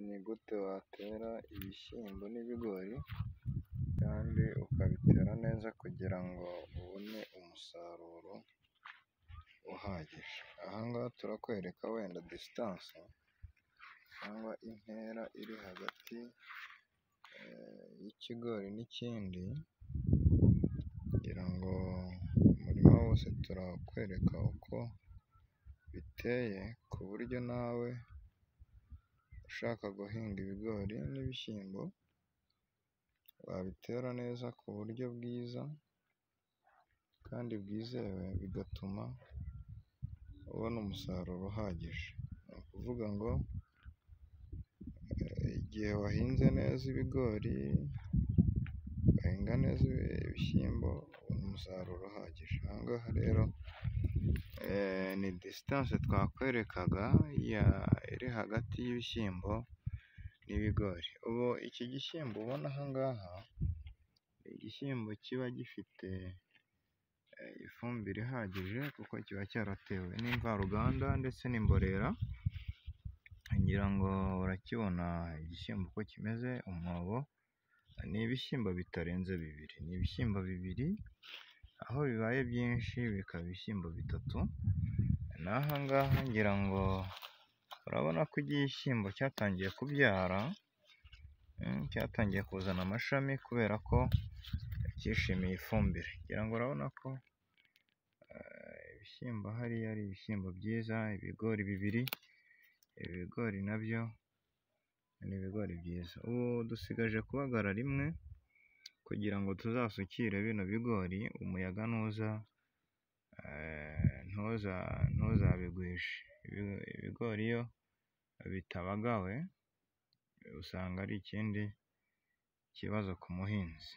ni gute watera ibishyimbo n'ibigori kandi ukabitera neza kugira ngo ubone umusaruro uhagije, aha ngaha turakwereka wenda disitanse cyangwa intera iri hagati y'ikigori n'ikindi kugira ngo umurima wose turakwereka uko biteye ku buryo nawe ushaka guhinga ibigori n'ibishyimbo wabitera neza ku buryo bwiza kandi bwizewe bigatuma ubona umusaruro uhagije, ni ukuvuga ngo igihe wahinze neza ibigori ugahinga neza ibishyimbo ubona umusaruro uhagije, aha ngaha rero ni disitanse twakwerekaga iri hagati y'ibishyimbo n'ibigori, ubu iki gishyimbo ubona aha ngaha ni igishyimbo kiba gifite ifumbire ihagije kuko kiba cyaratewe n'imvaruganda ndetse n'imborera, ngira ngo urakibona igishyimbo uko kimeze umwobo, ni ibishyimbo bitarenze bibiri, ni ibishyimbo bibiri aho bibaye byinshi bikaba ibishyimbo bitatu, n'aha ngaha ngira ngo urabona ko igishyimbo cyatangiye kubyara, cyatangiye kuzana amashami kubera ko cyishimiye ifumbire, ngira ngo urabona ko ibishyimbo hariya ari ibishyimbo byiza, ibigori bibiri, ibigori nabyo ni ibigori byiza, ubu dusigaje kubagara rimwe kugira ngo tuzasukire bino bigori umuyaga nuza ntuzabigwishe, ibigori iyo bitabagawe usanga ari ikindi kibazo ku muhinzi.